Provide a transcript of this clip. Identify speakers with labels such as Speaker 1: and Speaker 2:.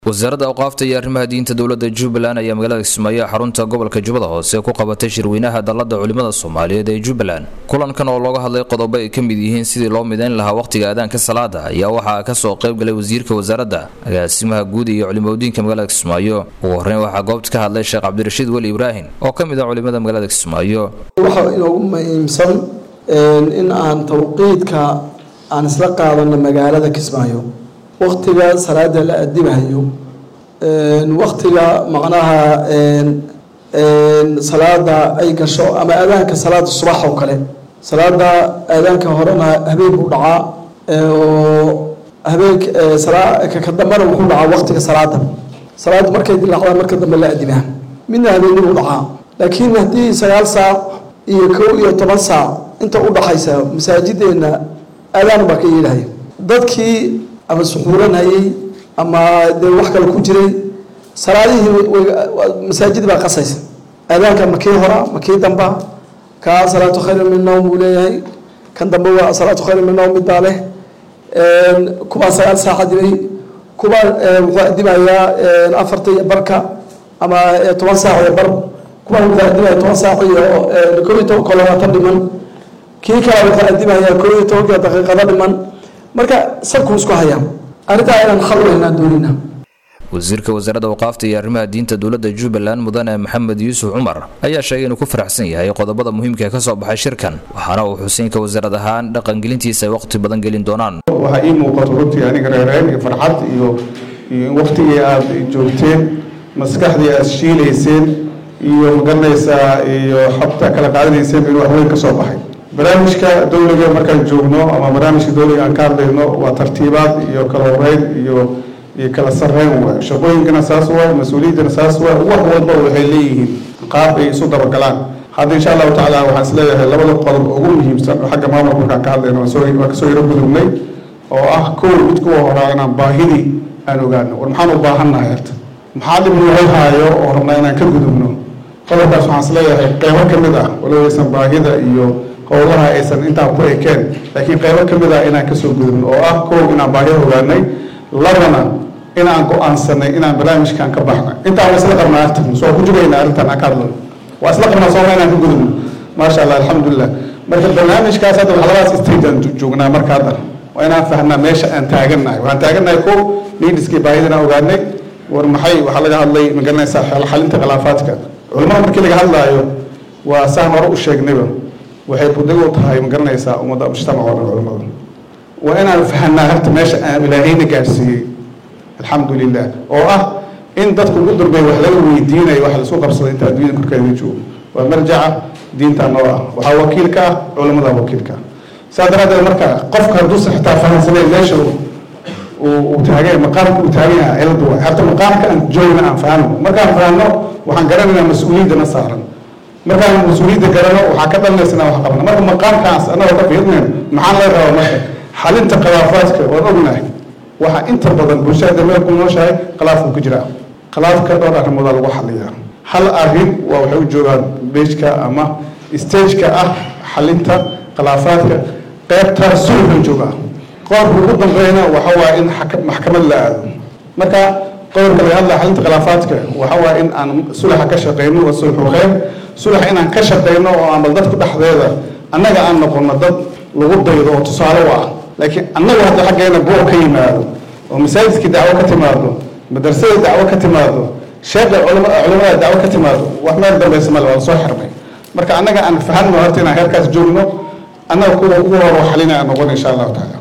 Speaker 1: wasaaradda awqaafta iyo arrimaha diinta dowladda jubbaland ayaa magaalada kismaayo xarunta gobolka jubbada hoose ku qabatay shirweynaha dallada culimmada soomaaliyeed ee jubbaland kulankan oo looga hadlay qodobo ay ka mid yihiin sidii loo midayn lahaa wakhtiga aadaanka salaada ayaa waxaa kasoo qayb galay wasiirka wasaaradda agaasimaha guud iyo culimadiinka magaalada kismaayo ugu horreyn waxaa goobta ka hadlay sheekh cabdirashiid weli ibraahim oo ka mid ah culimada magaalada kismaayo
Speaker 2: waxaa inoogu muhiimsan in aan tawqiidka aan isla qaadano magaalada kismaayo waktiga salaada la adibahayo waktiga macnaha salaada ay gasho ama aadaanka salaada subax oo kale salaada aadaanka horena habeen buu dhacaa oo habeenk ka dambena wuxuu dhacaa waktiga salaada salaada markay dilaacdaan marka dambe la adibaa midna habeeni buu dhacaa laakiin haddii sagaal saac iyo kow iyo toban saac inta u dhaxaysa masaajideena aadaan baa ka yeelahaya dadkii ama suxuulanhayey ama dee wax kale ku jiray salaadihii masaajid baa qasaysa aadaanka ma kii hora ma kii damba kaa salaatu khayr min nawm buu leeyahay kan dambe waa salaatu khayr min nawm mid baa leh kubaa sagaal saaca dibay kubaa wuxuu adimayaa afarta iyo barka ama toban saac iyo bar kubaa wuxuu adimaya toban saac iyo kow iyo toban kolobaatan dhiman kii kale wuxuu adimayaa kow iyo tobanka daqiiqado dhiman marka sabkuu isku hayaa arrintaa inaan xal weynaa doonina
Speaker 1: wasiirka wasaaradda awqaafta iyo arrimaha diinta dowladda jubbaland mudane maxamed yuusuf cumar ayaa sheegay inuu ku faraxsan yahay qodobada muhiimka ee ka soo baxay shirkan waxaana uu xuseynka wasaarad ahaan dhaqangelintiisa ay waqti badan gelin doonaan
Speaker 3: waxaa ii muuqato runtii aniga reereen iyo farxad iyo iyo in waqtigii aada joogteen maskaxdii aada shiilayseen iyo magaranaysaa iyo xabta kala qaadanayseen in wax weyn ka soo baxay barnaamijka dowliga markaan joogno ama barnaamijka dowliga aan ka hadlayno waa tartiibaad iyo kala horeyn iyo iyo kala sarreyn waay shaqooyinkana saas waay mas-uuliyaddana saas waay wax walba waxay leeyihiin qaab ay isu dabagalaan hadda insha allahu tacaala waxaan is leeyahay labada qodob ugu muhiimsan oo xagga maamulka markaan ka hadlayno waa kasoo yaro gudugnay oo ah kow mid kuwa horaa inaan baahidii aan ogaano war maxaan u baahannahay horta maxaa dhib noo haayo oo rabnaa inaan ka gudubno qodobkaas waxaan is leeyahay qeybo ka mid ah walow aysan baahida iyo howlaha aysan intaa ku ekeen laakiin qeybo ka mid ah inaan kasoo gudubno oo ah kow inaan baahida ogaanay labana inaan go-aansanay inaan barnaamijkan ka baxnay intaa waa isla qabnaa artan soo ku jugayna arrintan aan ka hadlo waa isla qabnaa sooma inaan ka gudubno maasha allah alxamdulilah marka barnaamijkaas hadda labadaas stage aan joognaa marka hadda waa inaan fahnaa meesha aan taagannahay waxaan taagannahay kow neediskii baahidana ogaanay war maxay waxaa laga hadlay magaranaysaa xalinta khilaafaadka culimada markii laga hadlaayo waa saan hore u sheegnayba waxay budig u tahay ma garanaysaa ummadda mujtamac oo dhan culimadu waa inaan fahanaa harta meesha aan ilaahayna gaadhsiiyey alxamdu lilah oo ah in dadku ugu dambeeya wax laga weydiinayo wax laisku qabsaday inta adduunyada korkeeda joogo waa marjaca diinta noo ah waxaa wakiil ka ah culimada wakiil ka ah saa daraaddeed marka qofka hadduusa xitaa fahansanay meesha uu taagay maqaamka uu taagan yahay ciladu waay harta maqaamka aan joogna aan fahano markaan fahano waxaan garanaynaa mas-uuliyaddana saaran markaan mas-uuliyadda garano waxaa ka dhalanaysa inaan wax qabna marka maqaamkaas anagoo ka fiirnayn maxaan laga rabaa marka xalinta khilaafaadka waan ognahay waxaa inta badan bulshada meel ku nooshahay khilaafku ku jiraa khilaafka dhowr arrimoodaa lagu xaliyaa hal arrin waa waxay u joogaan beejka ama stageka ah xalinta khilaafaadka qeybtaa sulxu joogaa qodobka ugu dambeyna waxa waa in maxkamad la aado marka qodobka laga hadlaya xalinta khilaafaadka waxa waa in aan sulaxa ka shaqeyno waa sulxu kheyr sulax inaan ka shaqeyno oo aan bal dadku dhexdeeda annaga aan noqono dad lagu daydo oo tusaale u ah laakiin annagu hadda xaggeena buuq ka yimaado oo masaajidkii dacwo ka timaado madrasada dacwo ka timaado sheekha culimada dacwo ka timaado wax meel dambaysa male waa lasoo xirmay marka annaga aan fahanno horta inaan heerkaas joogno annaga kuwa ugu hor xalina aan noqon insha allahu tacaala